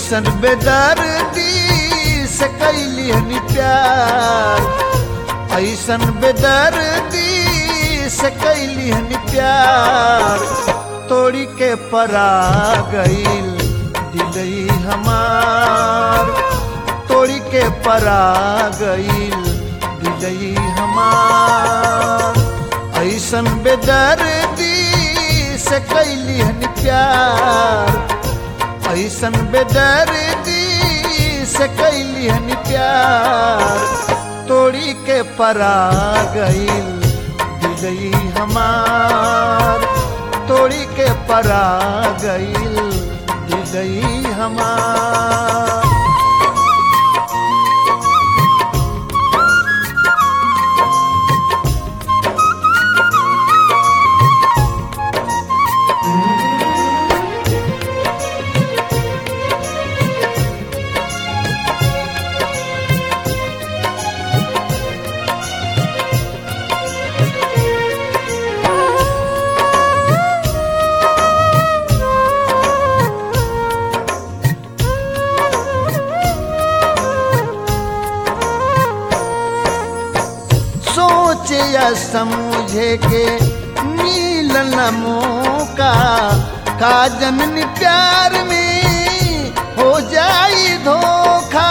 ऐसन बेदर्दी से कैली हनी प्यार ऐसन बेदर्दी से कैली हनी प्यार तोड़ी के परा गईल दिलई हमार तोड़ी के परा गईल दिलई हमार ऐसन बेदर्दी से कैली हनी प्यार ऐसन बेदर्दी से कैली हनी प्यार तोड़ी के परा गईल दिलई हमार तोड़ी के परा गईल दिलई हमार सोचे या समझे के मिलन मौका का जनन प्यार में हो जाई धोखा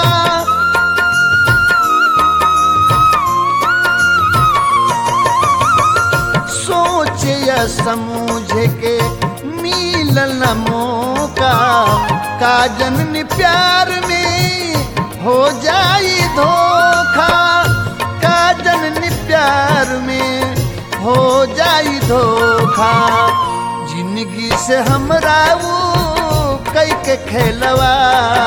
सोचे या समझे के मिलन मौका का जनन प्यार में हो जाई धोखा का जनन प्यार में हो जाई धोखा जिंदगी से हमरा वो कई के खेलवा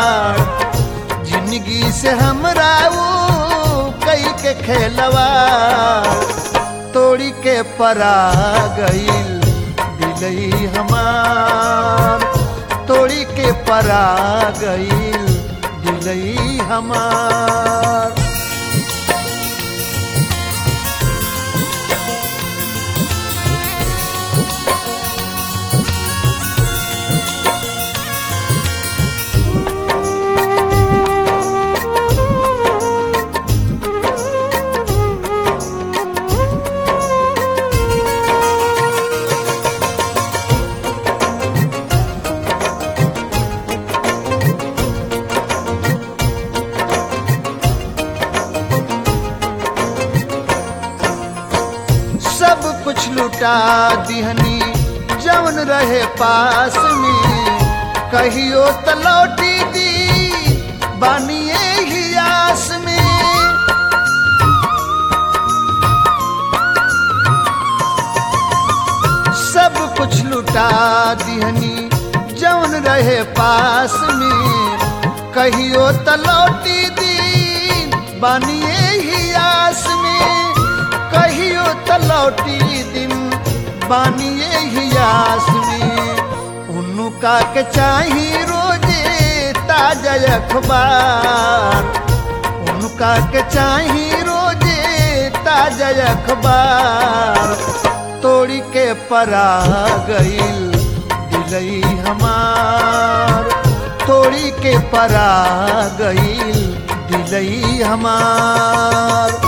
जिंदगी से हमरा वो कई के खेलवा तोड़ी के परा गईल दिलई हमार तोड़ी के परा गईल दिलई हमार सब कुछ लुटा दिहनी जवन रहे पास में कहियो त लौटी दी बानिए ही आस में सब कुछ लुटा दिहनी जवन रहे पास में कहियो त लौटी दी बानिए ही आस में कहियो त लौटी दिन बानिए ही आस में उनका के चाही रोजे ताजा अखबार उनका के चाही रोजे ताजा अखबार तोड़ी के परा गईल दिलई हमार तोड़ी के परा गईल दिलई हमार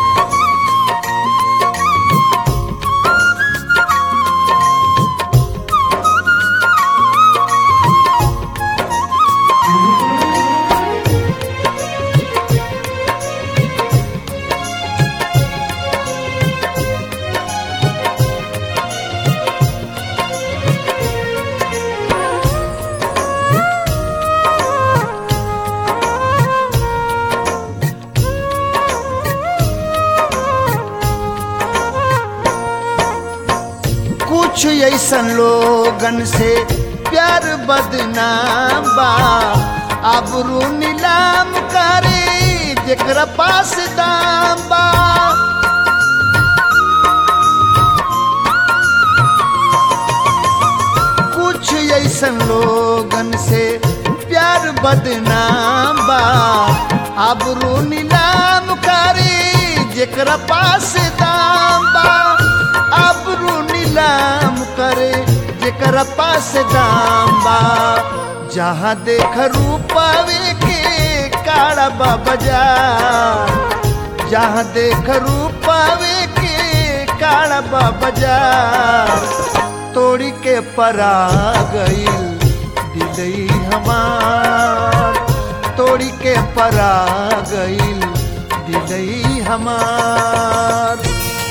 कुछ ऐसन लोगन से प्यार बदनाम बा आबरू नीलाम करे जेकरा पास दाम बा कुछ ऐसन लोगन से प्यार बदनाम बा आबरू नीलाम करे जेकरा पास दाम बा आबरू नीलाम करे जेकरा पास दाम बा जहाँ देख रूपावे के काड़ा बाजार जहाँ देख रूपावे के काड़ा बाजार तोड़ी के परा गईल दिलई हमार तोड़ी के परा गईल दिलई हमार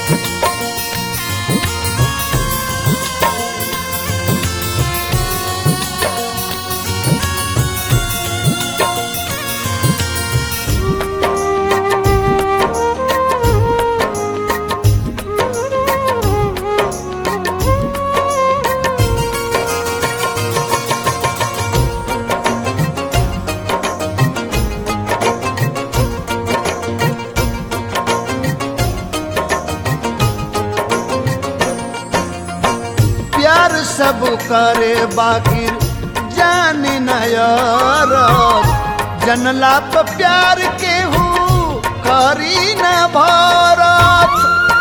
प्यार सब करे बाकी जाने नयर जनला प प्यार के हूँ करी न भरत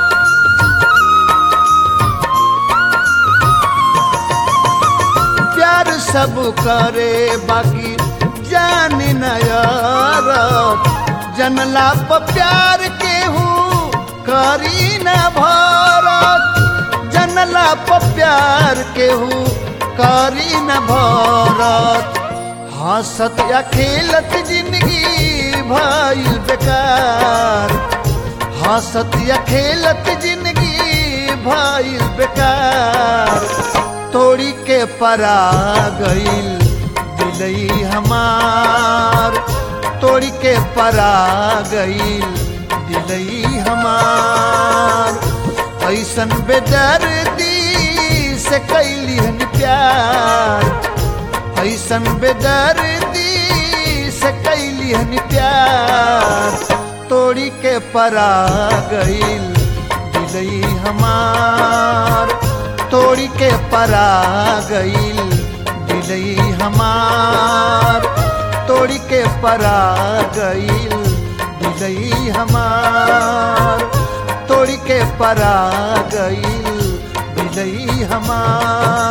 प्यार सब करे बाकी जाने नयर जनला प प्यार के हूँ करी न भरत जनला प प्यार केहू करी न भरत हंसत या खेलत जिंदगी भइल बेकार हंसत या खेलत जिंदगी भइल बेकार तोड़ी के परा गईल दिलई हमार तोड़ी के परा गईल दिलई हमार ऐसन बेदर्दी से कैली हन प्यार ऐसन बेदर्दी से कैली हन प्यार तोड़ी के परा गईल दिलई हमार तोड़ी के परा गईल दिलई हमार तोड़ी के परा गईल दिलई हमार तोड़ी के परा गईल दिलई हमार